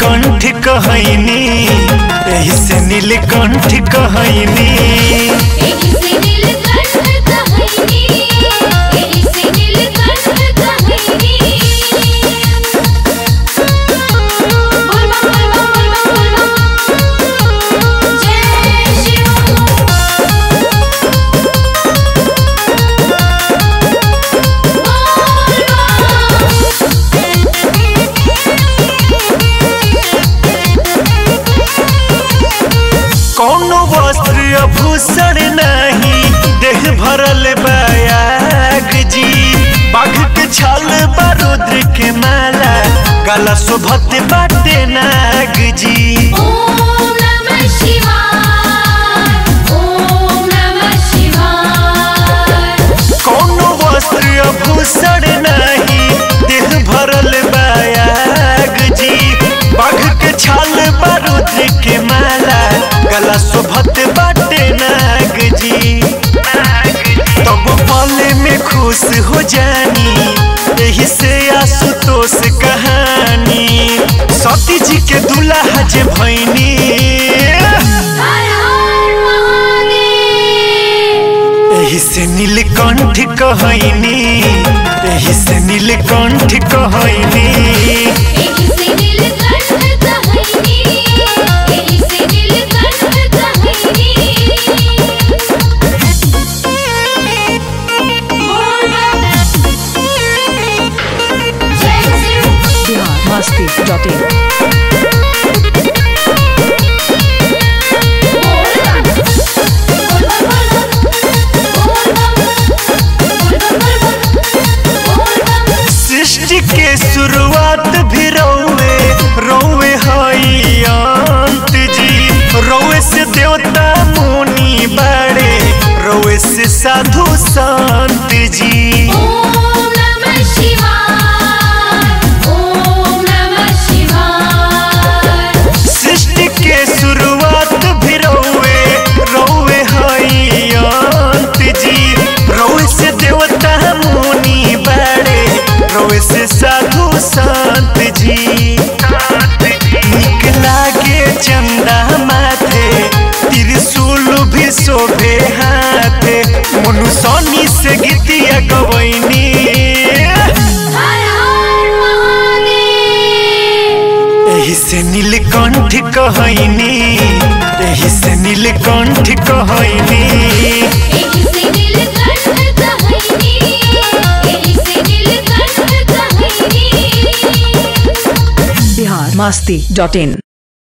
नीलकंठ कहैनी एही से नीलकंठ कहैनी एही से नीलकंठ कहैनी एही से नीलकंठ कहैनी बोल बम बोल बम बोल बम बोल बम जय शिव कौनो वस्त्र आभूषण नहीं देह भरल बयाग जी बाघ के छाल बारुद्र के माला गला शोभत बाटे नाग जी ओम नमः शिवाय ओम नमः शिवाय कौनो वस्त्र आभूषण नहीं देह भरल बयाग जी बाघ के छाल बारुद्र के माला गला शोभत बाटे नाग जी तब पले में खुश हो जानी यही से आशुतोष कहानी सती जी के दुल्हा जे भैनी हर हर महादेव यही से नीलकंठ कहैनी यही से नीलकंठ कहैनी एही से नीलकंठ कहैनी एही से नीलकंठ कहैनी बोल बम जय शिव biharmasti.in सृष्टि के शुरुआत भी रौवे रौवे हई अंत जी रौवे से देवता मुनि बड़े रौवे से साधु संत जी ओम नमः शिवाय ओम नमः शिवाय सृष्टि के शुरुआत भी रौवे रौवे हई अंत जी रौवे से देवता मुनि बड़े रौवे से साधु संत जी निक लागे चंदा माथे त्रिशूल भी शोभे हाथे मनुष्यनी से गीतिया गवैनी हर हर महादेव एही से नीलकंठ कहैनी एही से नीलकंठ कहैनी एही से नीलकंठ कहैनी एही से नीलकंठ कहैनी biharmasti.in